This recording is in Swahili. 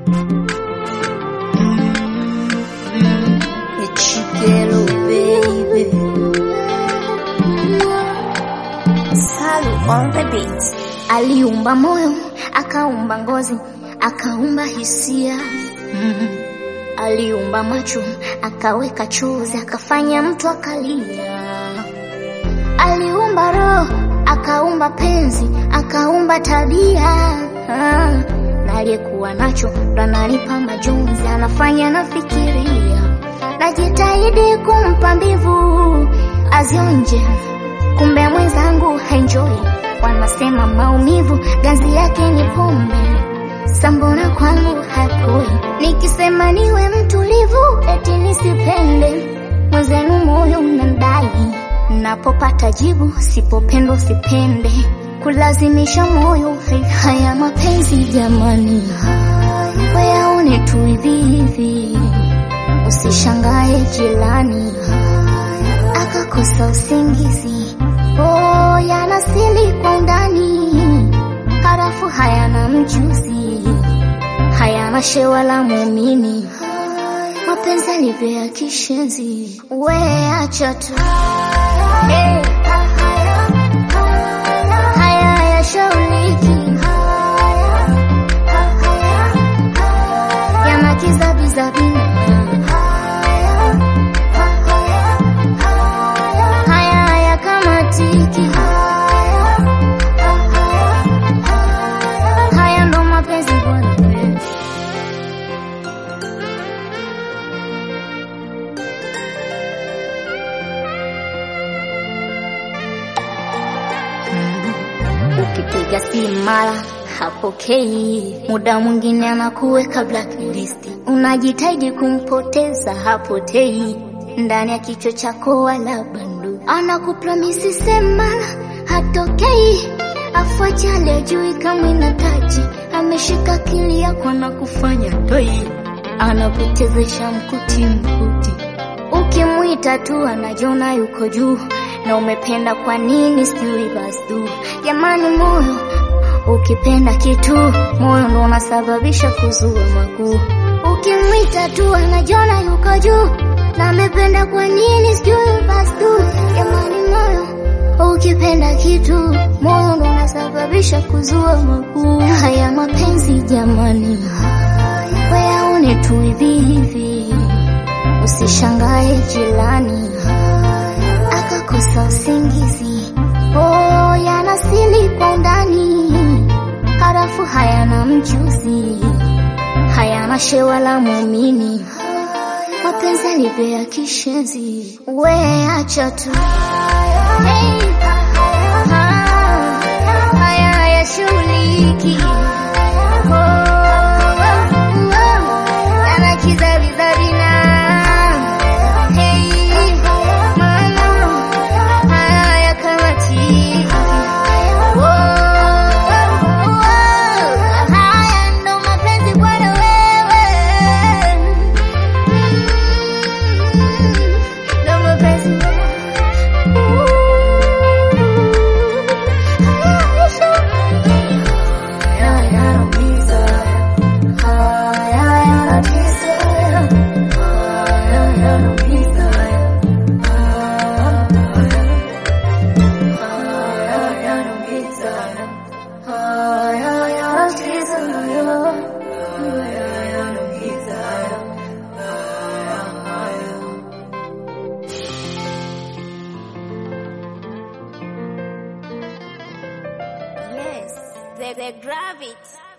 Chikelo baby. Salu on the beat. Aliumba moyo, akaumba ngozi, akaumba hisia. Mm. Aliumba macho, akaweka chozi, akafanya mtu akalia. Aliumba roho, akaumba penzi, akaumba tabia. Ah, na aliyekuwa nacho ndo ananipa majonzi, anafanya nafikiria. Najitahidi kumpa mbivu azionje, kumbe mwenzangu haenjoy. Wanasema maumivu ganzi yake ni pombe, sambona kwangu hakoi. Nikisema niwe mtulivu, eti nisipende mwenzenu, moyo unandai. Napopata jibu, sipopendwa sipende, kulazimisha moyo hai- haya mapenzi jamani, wayaone tu hivi hivi Usishangae jirani akakosa usingizi. Oh, yanasili kwa undani, harafu hayana mjuzi, hayana shewa la muumini, mapenzi alivyo ya kishenzi. We acha tu Eh, haya hayashauliki, yana kizabizabi haya haya kama tiki haya ndo mapenzi bwana ukipiga simu mara hapokei, muda mwingine anakuweka blacklist, unajitahidi kumpoteza hapotei, ndani ya kichwa chako wala bandu, anakupromisi sema hatokei, afuachale ajui kama ina taji, ameshika akili yako na kufanya toi, anakuchezesha mkuti mkuti Ukimwita tu anajiona yuko juu, na umependa kwa nini sijui basi. Jamani, moyo ukipenda kitu, moyo ndo unasababisha kuzua makuu. Ukimwita tu anajiona yuko juu, na amependa kwa nini sijui basi. Jamani, moyo ukipenda kitu, moyo ndo unasababisha kuzua makuu. Haya mapenzi jamani, wayaone tu hivi hivi Usishangae jirani akakosa usingizi. Oh, yanasili kwa undani, harafu hayana mjuzi, hayana shewa la muumini, mapenzi alivyo ya kishenzi. We acha tu Hey, ah, haya hayashughuliki. Oh, oh, yana kizabizabi na Hey, mama, haya kama tiki. Oh, oh, haya ndo mapenzi bwana wewe. Mm, ndo mapenzi Haya yanaumiza, haya yanatesa. Yes, they, they grab it.